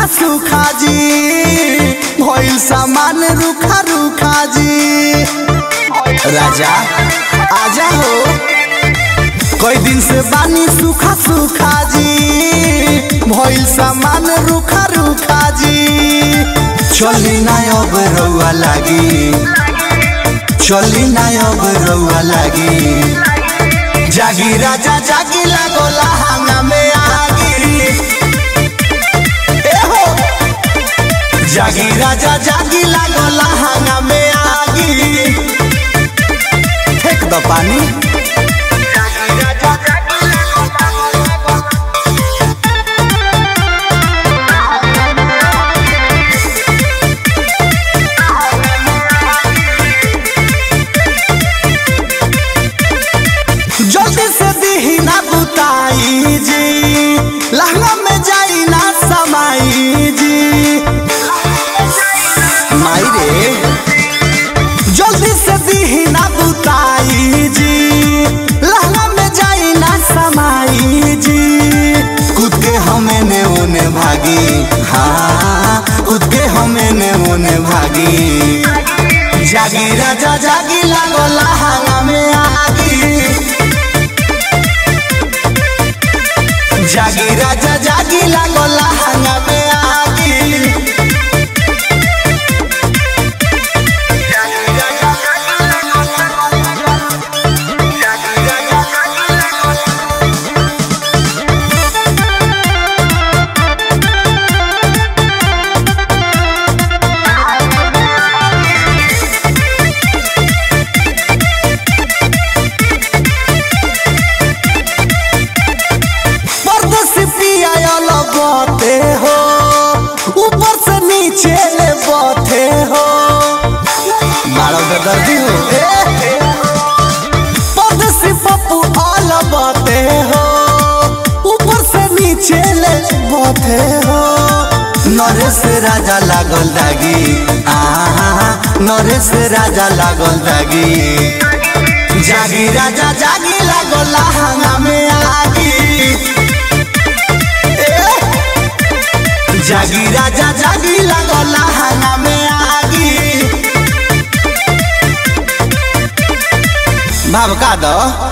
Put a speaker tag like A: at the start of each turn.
A: सूखा जी भइल सामान रुखा रुखा जी राजा आजा हो कई दिन से बानी सूखा सूखा जी भइल सामान रुखा रुखा जी चली ना अब रउआ लागी चली ना अब रउआ लागी जागी राजा जागी लागो लहंगा में आगी ए हो जागी राजा जागी लागो लहंगा में आगी फेंक दो पानी जल्दी से दीही ना बुताई जी लहंगा में जाई ना समाई जी माई रे जल्दी से दीही ना बुताई जी लहंगा में जाई ना समाई जी कूद के हमें ने ओने भागी हाँ कूद के हमें ने ओने भागी जागी राजा जागी लागो लहंगा में आगी जागी राजा जागी लागो लहंगा में आगी परदेसी पिया लगते हो ऊपर से नीचे ले बथे हो बारह बेदर्दी हो ए, परदेसी पप्पू अलबते हो ऊपर से नीचे ले बथे हो नरेश राजा लागल दागी आहा नरेश राजा लागल दागी जागी राजा जागी लागल लहंगा में आगी जागी राजा जागी लागो लहंगा में आगी भाव का दो